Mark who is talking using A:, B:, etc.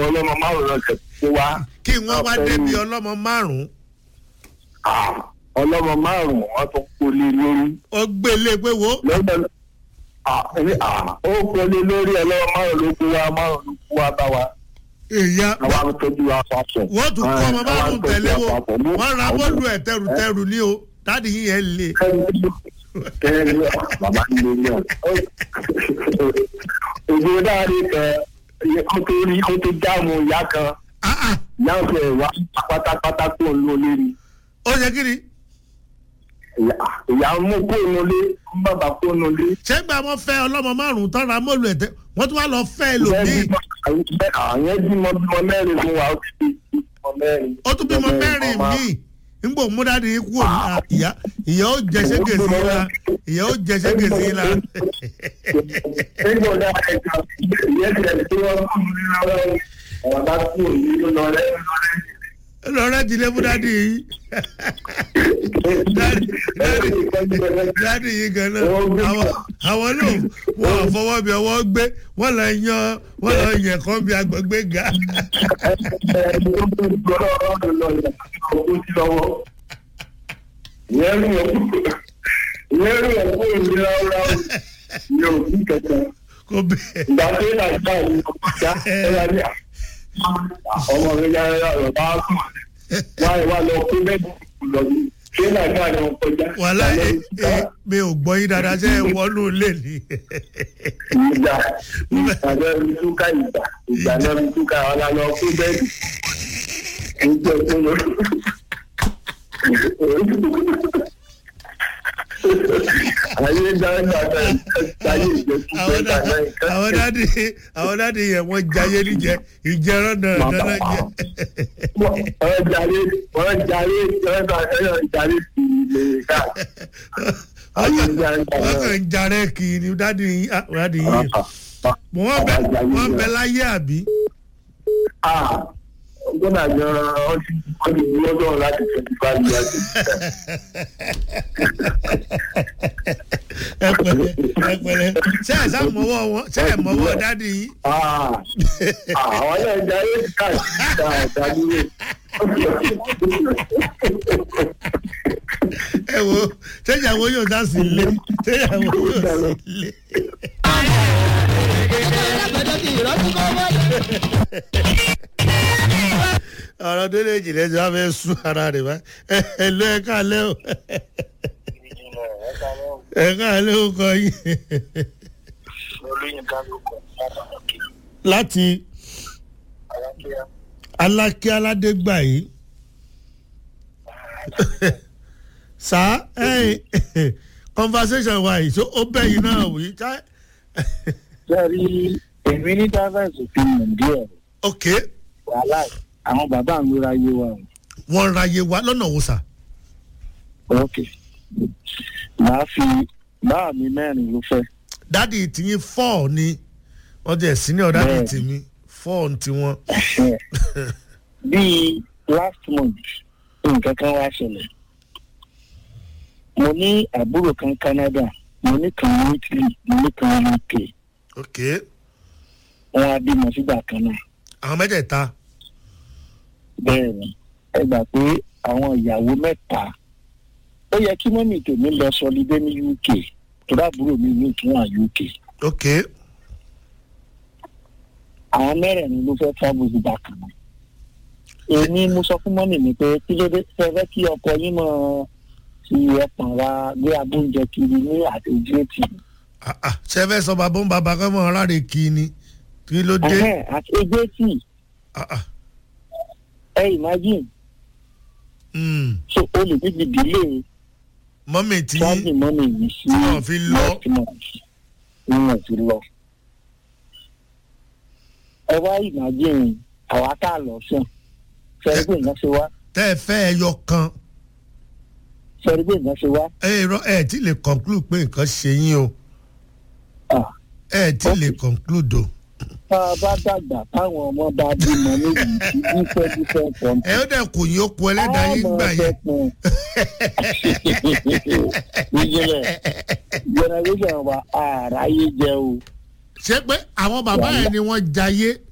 A: ọlọ́mọ márùn-ún náà tẹ̀ kó wá.
B: kí wọ́n wá débi ọlọ́mọ márùn-ún
A: Ah, ọlọ́mọ márùn-ún wọ́n tún kó lé lórí.
B: ó gbélé pé wo
A: lọ́dọ̀ ah, ẹni, ah, ó kó lé lórí ọlọ́mọ márùn-ún ló kó wá márùn-ún ló kó wá bá wa.
B: èèyàn
A: àwa ń tọ́jú wa papọ̀.
B: wọ́n tún kọ́ ọmọ
A: Ah,
B: márùn-ún
A: àwa ń tọ́jú
B: tẹ̀lé wo
A: wa papọ̀. Mú-
B: wọ́n ra bọ́ọ̀lù ẹ̀ tẹrùtẹrù ní o dáàdi yìí yẹn lè.
A: Kẹ́ni bàbá ń lé ní ọ̀. Ògbó dáadé kan, ó tó rí ó tó jáàmù ìyá kan,
B: Ah, ah,
A: ìyá ń fẹ́ wá pátápátá kó ń lò lérí.
B: ó yẹ kí ni
A: Ìyá- Ìyá ń mú kó ń lé, ń bàbá kó ń lé.
B: ṣé gba wọn fẹ́ ọlọ́mọ márùn-ún tán ra bọ́ọ̀lù ẹ̀ tẹ́ wọ́n tún wá lọ fẹ́
A: Ìyẹn
B: ẹlòmíì
A: bímọ- Àwọn bímọ bímọ mẹ́rin fún wa, ó ti di bímọ mẹ́rin.
B: ó tún bímọ mẹ́rin
A: ọmọ-
B: míì nígbà òun múdáàdì yìí kúrò ní à- ìyá ìyá ó jẹ ṣége sí i la ìyá ó jẹ ṣége sí i la
A: Nígbà ọ̀dà ẹ̀ka ìyẹn ti ẹ̀ tí wọ́n fún mi lọ́wọ́ ọ̀rọ̀ bá kú òní ló lọ lẹ́nu lọ́lẹ́.
B: lọ́rẹ́ ti lé múdáàdì yìí dáàdì dáàdì yìí gan-an àwọn àwọn ló wọn ò fọwọ́ bí ọwọ́ gbé wọ́n lọ yan wọ́n lọ yẹ kán bí agbègbè ga kó bẹ́ẹ̀
A: ọmọ mi yára yára bá sùn wáyé wá lọ kó bẹ́ẹ̀ lọ sí ṣé nàìjíríà ni wọ́n kọjá.
B: wàhálà ẹ ẹ mi ò gbọ́ yín dáadáa ṣe é wọnú lè ní.
A: ìgbà ìgbà mi túká ìgbà ìgbà náà mi túká ọ̀la lọ kó bẹ́ẹ̀ ìjọ tó lọ. ayé dáadáa náà ayé ìjọsìn
B: àwọn
A: dáadáa
B: dá-
A: náà
B: àwọn dáàdì àwọn dáàdì yẹn wọ́n jayé níjẹ ìjẹrán náà dáná jẹ.
A: wọ́n jarí wọ́n jarí wọ́n jarí sí ilé káàkiri. ayé dáadáa
B: wọ́n
A: náà.
B: kàn ń jarẹ́ kì í ni dáàdì yìí ah, dáàdì yìí mọ̀ wọ́n bẹ wọ́n bẹ láyé àbí.
A: Ah, gbọ́dọ̀ àjọ ọtí ọdún ìlú lọ́dọ̀ láti twenty five years.
B: ẹ pẹ̀lẹ́ ẹ pẹ̀lẹ́ ṣé ẹ sá mọ́wọ́ wọn ṣé ẹ mọ́wọ́ dáàdì yìí.
A: Ah, àwọn náà jarí káàkiri dáadáa nílé.
B: ẹ wo ṣé ìyàwó yóò dá sí ilé ṣé ìyàwó yóò sí ilé. ọ̀rọ̀ tó lè jìnlẹ̀ tí wọ́n fẹ́ sún ara rẹ̀ wá ẹ lọ ẹ káàlẹ́ o ẹ káàlẹ́ o kọ yín láti alákí aládégbà yìí sá ẹyìn conversation wa yìí so ó bẹ́yìn náà wí ká
C: sẹ́rí èmi ní dáfẹ́sì fi mọ̀ díẹ̀
B: ok
C: wàhálà àwọn bàbá mi ra yé wa
B: wọ́n ra iye wa lọ́nà wo sà
C: ok màá fi báà mi mẹ́rin ló fẹ́
B: dádì tìyín four ni wọ́n jẹ́ senior dádì
C: Bẹ́ẹ̀.
B: tìmí four tiwọn
C: bíi last month nǹkan kan wá ṣẹlẹ̀ mo ní àbúrò kan Canada mo ní kan ní Italy mo ní kan ní UK
B: ok
C: wọn á bímọ sígbà kan náà
B: àwọn mẹ́tẹ̀ẹ̀ta
C: bẹ́ẹ̀ ni ẹ gbà pé àwọn ìyàwó mẹ́ta ó yẹ kí mọ́mì tèmi lọ sọlidé ní UK tó dábúrò mi ní ìtúwọ̀n UK
B: ok
C: àwọn mẹ́rẹ̀ẹ̀rin ló fẹ́ travel sígbà kan náà èmi mo sọ fún mọ́mì mi pé kí ló dé fẹ́fẹ́ kí ọkọ yín mọ̀ fi ẹ̀pọ̀n wa gbé abóúnjẹ kiri ní àtẹ̀jẹ́tì
B: Ah, ah, ṣe fẹ́ sọ bàbá ń bàbá kọ́ mọ́ ọ̀ráre kì í ni kí ló dé
C: àtẹ̀jẹ́tì
B: Ah, ah,
C: ẹ imagine
B: mm.
C: so o lè níbi ìdílé
B: mọ́mì tí
C: travel mọ́mì mi sí
B: tí wọ́n fi lọ
C: next month ní wọ́n fi lọ. ẹ wá imagine àwa tá a lọ sùn fẹ́ẹ́ gbé nǹkan ṣe wá
B: tẹ́ ẹ fẹ́ ẹyọ kan
C: fẹ́ẹ́ gbé nǹkan ṣe wá.
B: ẹ rọ ẹ tí lè conclude pé nǹkan ṣe yín o
C: Ah.
B: ẹ tí lè conclude o
C: tá a bá dàgbà táwọn ọmọ bá bímọ níbi tí different different country.
B: ẹ ó dẹ̀ kò yín ó kú ẹlẹ́dàá yín gbà yẹn
C: ìjìnlẹ̀ generation wa àráyé jẹ o.
B: ṣé pé àwọn bàbá yẹn ni wọ́n jayé